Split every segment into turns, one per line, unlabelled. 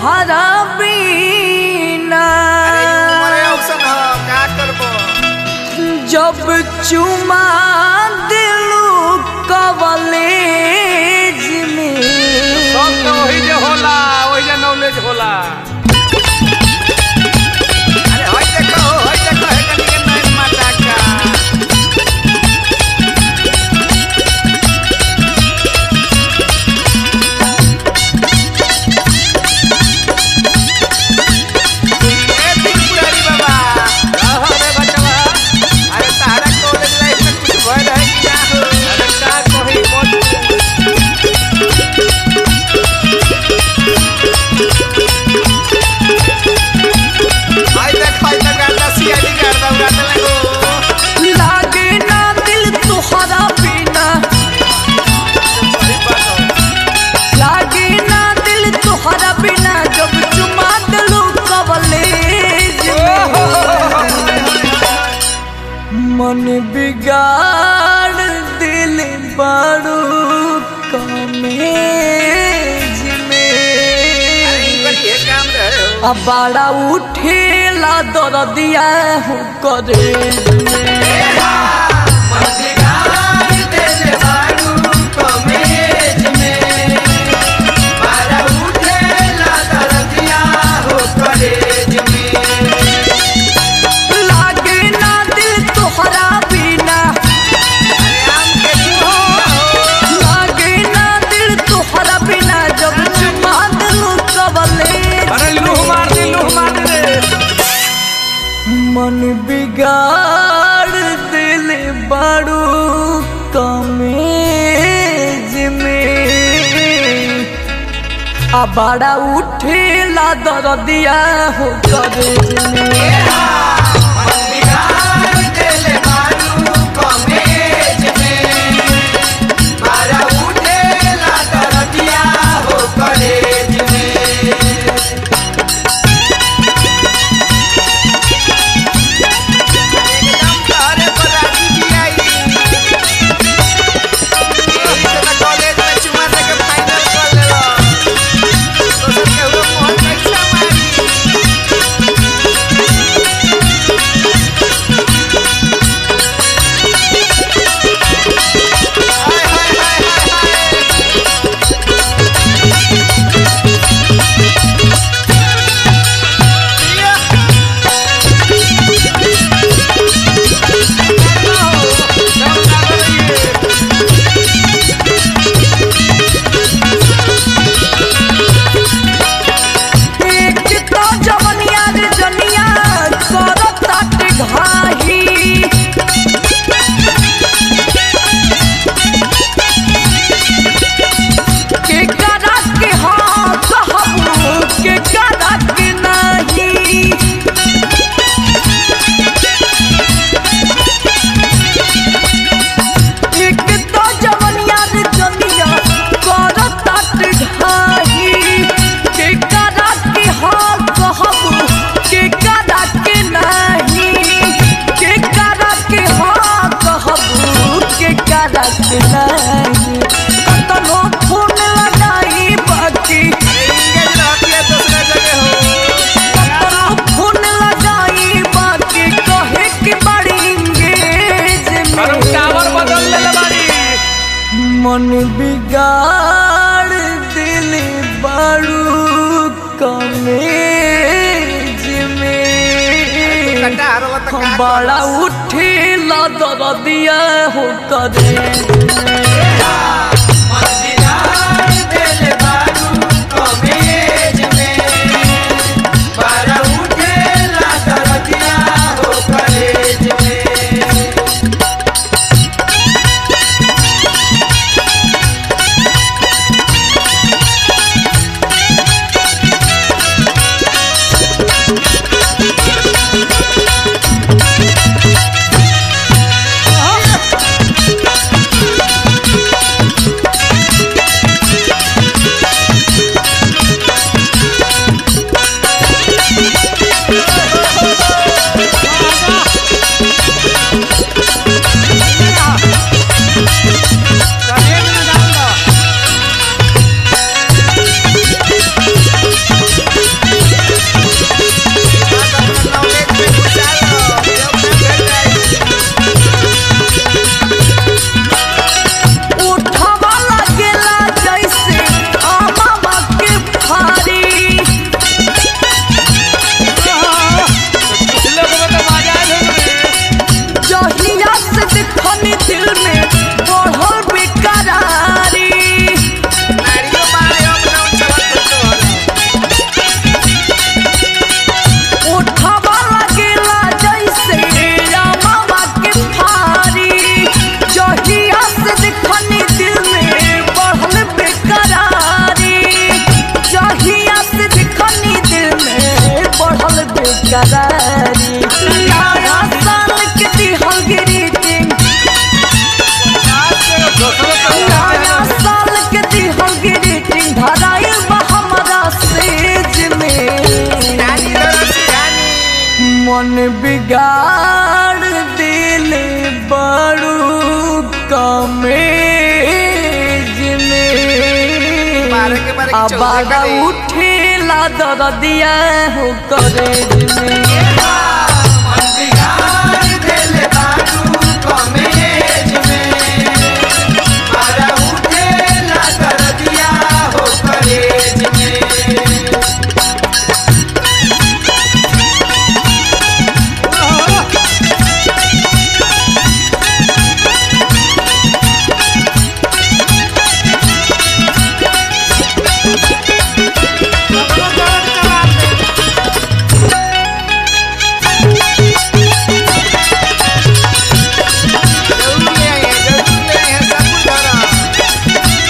तुहरा बिना
अरे ई उमरे औसन ह का करबो
जब चुमा दिलू कवलेज में
सब तो वही जे होला वही जे नॉलेज होला
अरे होय देखो होय देखो हे कनी के नैन माता का ए त्रिपुरारी बाबा
रहो रे बचवा
अरे तारा कॉलेज लाइफ में कुछ भय रहे कि ना हो
अरे का कही मत
हाय देख हाय देख गाता सीआईडी करदा उड़ाते लगो
लागे ना दिल तुहरा बिना
सही बात हो
लागे ना दिल तुहरा बिना जब चुमा दिलू कवलेज में मन बिगाड़ दिल बारू कमेज में
ये काम रहे हो
अब बड़ा उठेला दरदिया हो करे में लागे ना दिल तोहरा बिना लागे ना दिल तोहरा बिना जब चुमा दिलू कबले
अरे लूह मार दे लूह मार दे रे
मन बिगाड़ दिल बड़ू कमेज में आ बड़ा उठेला दरदिया हो करेज में
एकदम तहरे पर राजी भी आई कॉलेज में चुमा दे के फाइनल कर लेला दोसर के हुआ मोहन कैसा मारी हाय हाय हाय हाय हाय
एक तो जवनिया रे जनिया करत ताटे घाही के करा के हाँ कहबू के करा के नहीं एक तो जवनिया रे जनिया करत ताटे घाही के करा के हाँ कहबू के करा के नहीं के करा के हाँ कहबू के करा के नहीं कतनो फोन लगाई बाकी
इंगेज रहती है दूसरे जगह हो
कतनो फोन लगाई बाकी कहे के बड़ी इंगेज
अरे
में
टावर बदल ले ले बाड़ी
मन बिगाड़ दिल बारू कमेज में
कटार वाला तो का
बड़ा उठे ला दरदिया हो करे हाँ बाड़ा उठेला दरदिया हो करे में
जरूर ले आइए जरूर ले आइए सब कुछ धरा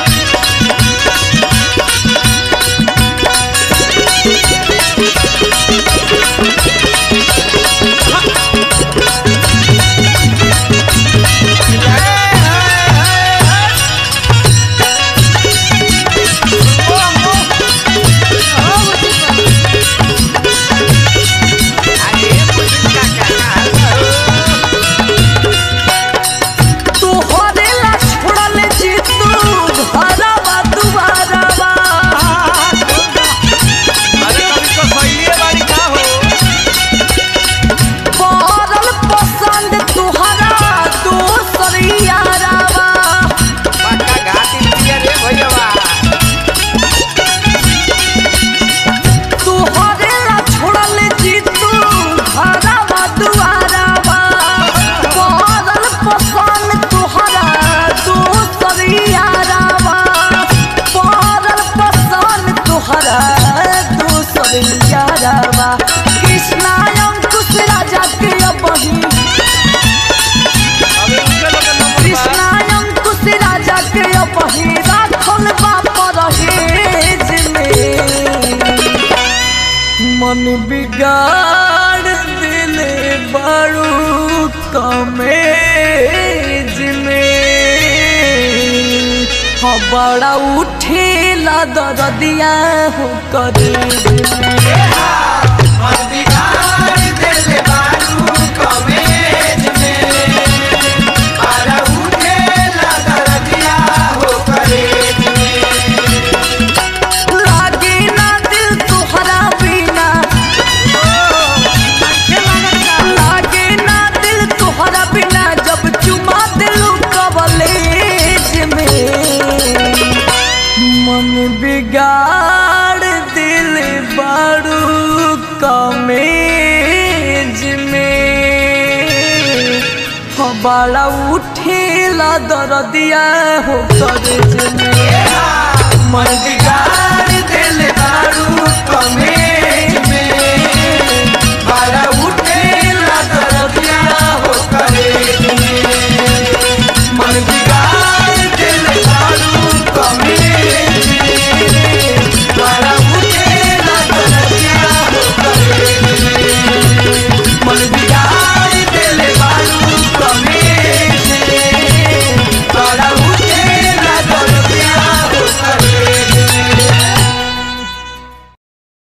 तोहरे ला छोड़ल जी तू घरवा दुआरवा
अरे कभी तो सही बारी का हो
पड़ल पसंद तुहरा दोसर यारवा तोहरे ला छोड़ल जी तू घरवा दुआरवा पड़ल पसंद तुहरा दोसर यारवा पड़ल पसंद तुहरा दोसर यारवा कृष्णा अंकुश राजा के बही
अबे उनके लोग का नंबर बा
कृष्णा अंकुश राजा के बही राखल बाप रहेज में मन बिगाड़ दिले बड़ू कमेज में हाँ बड़ा उठेला दरदिया हो करेज में लागे ना दिल तुहरा बिना लागे ना दिल तुहरा बिना जब चुमा दिल कवलेज में मन बिगाड़ दिल बड़ू कमेज में हाँ बड़ा उठेला दरदिया हो करेज में मन बिगाड़